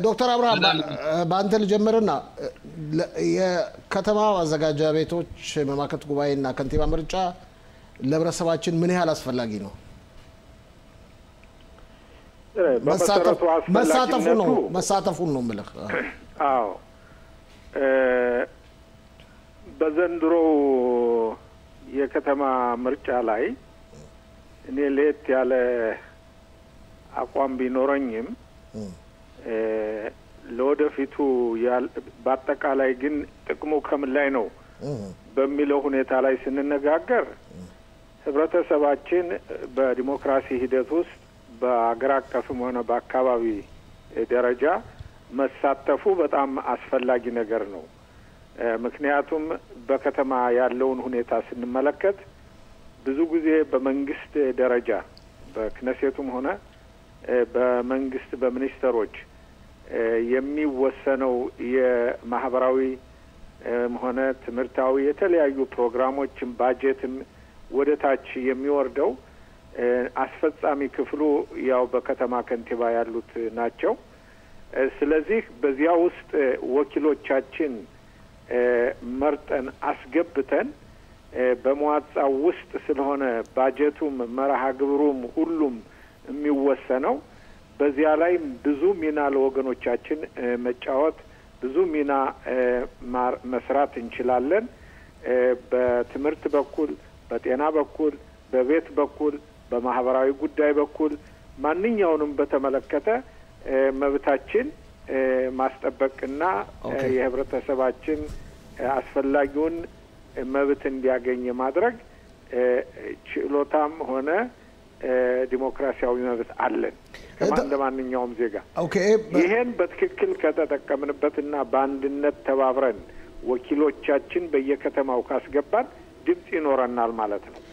ዶክተር አብርሃም በአንተ ልጀምርና የከተማ ማዘጋጃ ቤቶች መማከርት ጉባኤና ከንቲባ ምርጫ ለህብረተሰባችን ምን ያህል አስፈላጊ ነው? መሳተፉ ነው መሳተፉን ነው የምልህ። አዎ በዘንድሮው የከተማ ምርጫ ላይ እኔ ለየት ያለ አቋም ቢኖረኝም ለወደፊቱ በአጠቃላይ ግን ጥቅሙ ከምን ላይ ነው በሚለው ሁኔታ ላይ ስንነጋገር ህብረተሰባችን በዲሞክራሲ ሂደት ውስጥ በአገር አቀፍም ሆነ በአካባቢ ደረጃ መሳተፉ በጣም አስፈላጊ ነገር ነው። ምክንያቱም በከተማ ያለውን ሁኔታ ስንመለከት ብዙ ጊዜ በመንግስት ደረጃ በክነሴቱም ሆነ በመንግስት በሚኒስተሮች የሚወሰነው የማህበራዊ ሆነ ትምህርታዊ የተለያዩ ፕሮግራሞችን ባጀትም ወደ ታች የሚወርደው አስፈጻሚ ክፍሉ ያው በከተማ ከንቲባ ያሉት ናቸው። ስለዚህ በዚያ ውስጥ ወኪሎቻችን መርጠን አስገብተን በመዋጻው ውስጥ ስለሆነ ባጀቱም መርሃ ግብሩም ሁሉም የሚወሰነው በዚያ ላይ ብዙ ሚና ለወገኖቻችን መጫወት ብዙ ሚና መስራት እንችላለን። በትምህርት በኩል፣ በጤና በኩል፣ በቤት በኩል፣ በማህበራዊ ጉዳይ በኩል ማንኛውንም በተመለከተ መብታችን ማስጠበቅና የህብረተሰባችን አስፈላጊውን መብት እንዲያገኝ የማድረግ ችሎታም ሆነ ዲሞክራሲያዊ መብት አለን እንደ ማንኛውም ዜጋ። ይሄን በትክክል ከተጠቀምንበትና በአንድነት ተባብረን ወኪሎቻችን በየከተማው ካስገባን ድምፅ ይኖረናል ማለት ነው።